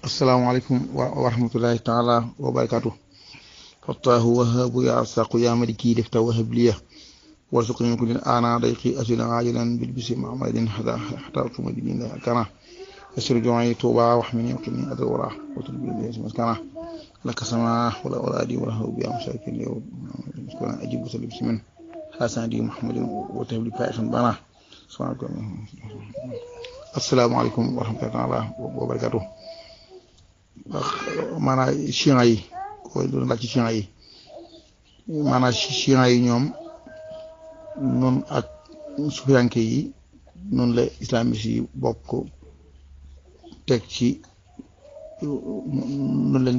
asalaamaaleykum wa rahmatullahi taala wa barakaatu fattaahu wahaabu yaa saqu yaa maliki def ta wahab liya warsuqni min kulli ana dayqi asila ajilan bil bisi mamadin hada hatartu madina kana yasir ju'i tuba wa hmini wa qini adal wara wa tulbi bi maskana laka sama wala wala di wala habu ya musakin yow kuna ajibu salib simin hasan di muhammadin wa tabli fa'isan bana subhanallahi asalaamaaleykum wa rahmatullahi taala wa barakaatu maanaam chiites yi koy doon laaj ci chiites yi maanaam chiites yi ñoom noonu ak sufiyanke yi noonu la islamiste yi bokk teg ci noonu lañ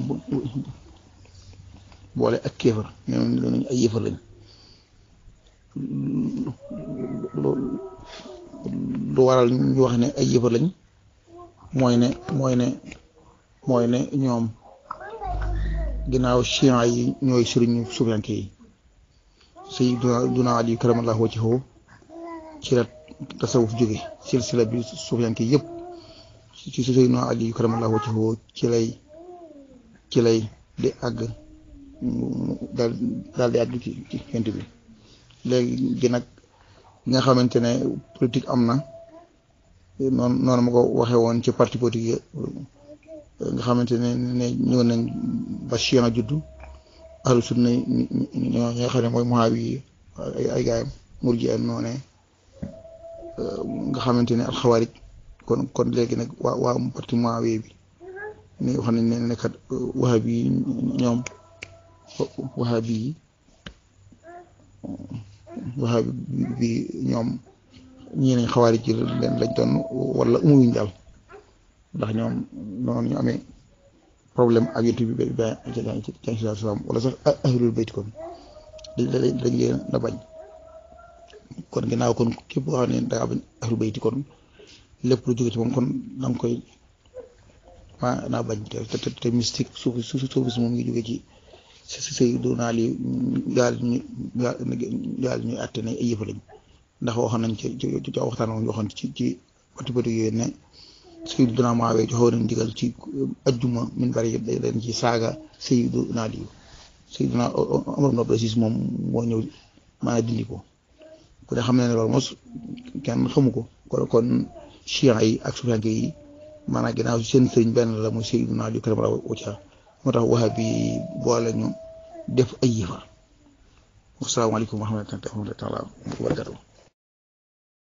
boole ak kéefar ñoom noonu ay yëfar lañ lu waral ñu wax ne ay yëfar lañ mooy ne mooy ne mooy ne ñoom ginnaaw chiites yi ñooy sëriñu sufiyanke yi sayyiduna Ali karamallahu wajhahu ci la tasawuf jóge silsila bi sufiyanke yëpp ci sayyiduna Ali karamallahu wajhahu ci lay ci lay di àgg daal daal di àgg ci ci xent bi léegi gi nag nga xamante ne politique am na noonu noonu ma ko waxee woon ci parti politique nga xamante ne ne ñëw nañ ba Chiites juddu ahlu sunna ñoo nga xam ne mooy Muawi yi ay ay gaayam murji an noone nga xamante ne alxawaarij kon kon léegi nag waa waa parti Muawi bi ni wax nañ ne ne kat wahabi yi ñoom wahabi yi wahabi bi ñoom ñii nañ xawaarij ci leen lañ doon wala umuyuñ daal ndax ñoom noonu ñu amee problème ak yonent bi ba ci salaam wala sax ahlul bayt kon dañ dañ leen la bañ kon ginnaaw kon képp koo xam ne da ngaa bañ ahlul bayt kon lépp lu jóge ci moom kon da nga koy ma naa bañ te te te mystique suuf suuf suuf si moom ngi jóge ci si si say doonaa li yàlla ñu yàlla ñuy àtte ne ay yëfa lañ ndax waxoon nañ ci ci ci waxtaan moom waxoon ci ci parti politique yooyu ne Sayyiduna Muawiya joxoon nañ digal ci ajjuma min bari yëpp day leen ci saaga Sayyiduna Ali Sayyiduna Umar ibn Abdul Aziz moom moo ñëw maanaam dindi ko ku ne xam ne ne loolu mos kenn xamu ko kon kon chiites yi ak sufiyanke yi maanaam ginnaaw seen sëriñ benn la muy Sayyiduna Ali karamallahu wajhahu moo tax wahabi yi boole ñu def ay yëfa asalaamaaleykum wa rahmatullahi wa barakatuh